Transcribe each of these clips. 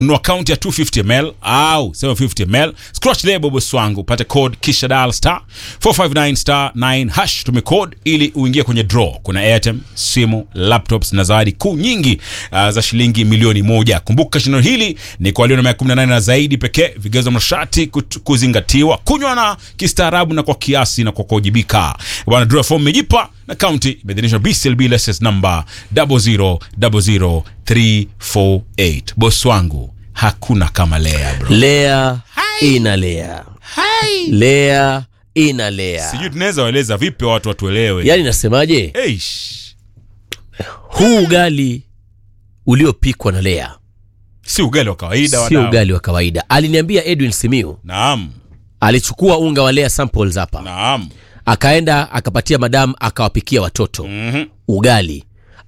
nunua akaunti ya 250ml au 750ml scratch lebo bosi wangu upate code kisha dial star 459 star 9 hash tume code ili uingie kwenye draw kuna airtime simu laptops na zawadi kuu nyingi uh, za shilingi milioni moja kumbuka shindano hili ni kwa walio na miaka 18 na zaidi pekee vigezo masharti kut- kuzingatiwa kunywa na kistaarabu na kwa kiasi na kwa kuwajibika bwana draw form imejipa na kaunti imeidhinishwa bclb license number 0000348 bosi wangu hakuna kama lea bro lea inalea lea inalea sijui tunaweza waeleza vipi watu watuelewe yaani nasemaje Eish. huu ugali uliopikwa na lea si ugali wa kawaida sio wadau. ugali wa kawaida aliniambia edwin simiu naam alichukua unga wa lea samples hapa naam akaenda akapatia madam akawapikia watoto Mhm. ugali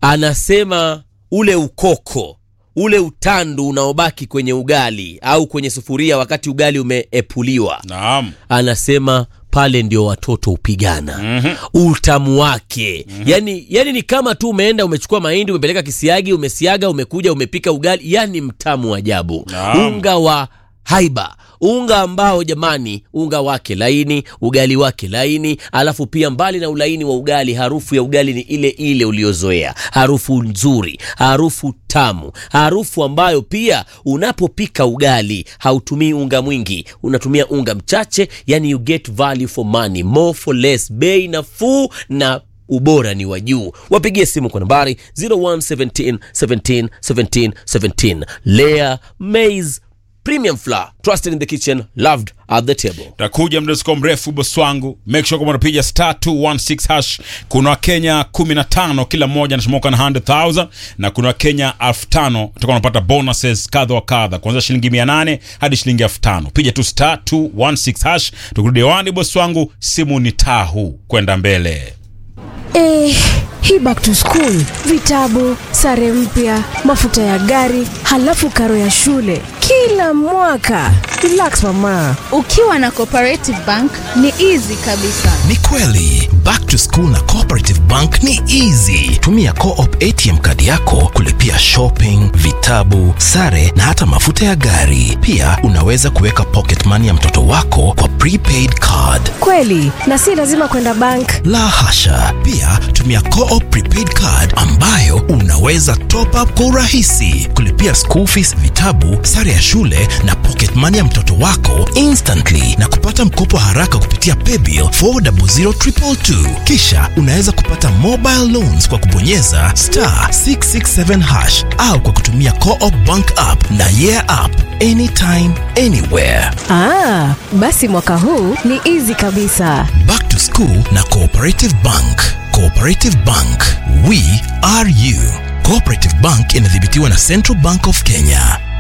anasema ule ukoko ule utandu unaobaki kwenye ugali au kwenye sufuria wakati ugali umeepuliwa naam anasema pale ndio watoto hupigana mm-hmm. utamu wake mm-hmm. yani, yani ni kama tu umeenda umechukua mahindi umepeleka kisiagi umesiaga umekuja umepika ugali yani mtamu ajabu Naam. unga wa haiba unga ambao jamani unga wake laini ugali wake laini alafu pia mbali na ulaini wa ugali harufu ya ugali ni ile ile uliozoea harufu nzuri harufu tamu harufu ambayo pia unapopika ugali hautumii unga mwingi unatumia unga mchache yani you get value for money more for less bei nafuu na ubora ni wa juu wapigie simu kwa nambari 0117 17 17 17 lea maize premium flour trusted in the kitchen loved at the table takuja muda usikuwa mrefu bosi wangu make sure kwamba unapiga star 216 hash kuna wakenya 15 kila mmoja anachomoka na 100000 na kuna wakenya 5000 utakuwa unapata bonuses kadha wa kadha kuanzia shilingi 800 hadi shilingi 5000 piga tu star 216 hash tukirudi hewani bosi wangu simu ni tahu kwenda mbele Eh, hii back to school, vitabu, sare mpya, mafuta ya gari, halafu karo ya shule kila mwaka. Relax mama. ukiwa na cooperative bank ni easy kabisa ni kweli back to school na cooperative bank ni easy tumia coop atm kadi yako kulipia shopping vitabu sare na hata mafuta ya gari pia unaweza kuweka pocket money ya mtoto wako kwa prepaid card Kweli, na si lazima kwenda bank. la hasha pia tumia coop prepaid card ambayo unaweza top up kwa urahisi kulipia school fees vitabu sare ya shule na pocket money ya mtoto wako instantly na kupata mkopo haraka kupitia paybill 400222 kisha unaweza kupata mobile loans kwa kubonyeza star 667 hash au kwa kutumia coop bank app na yeah app anytime anywhere Ah, basi mwaka huu ni easy kabisa. Back to School na Cooperative Bank. Cooperative Bank, we are you. Cooperative Bank inadhibitiwa na Central Bank of Kenya.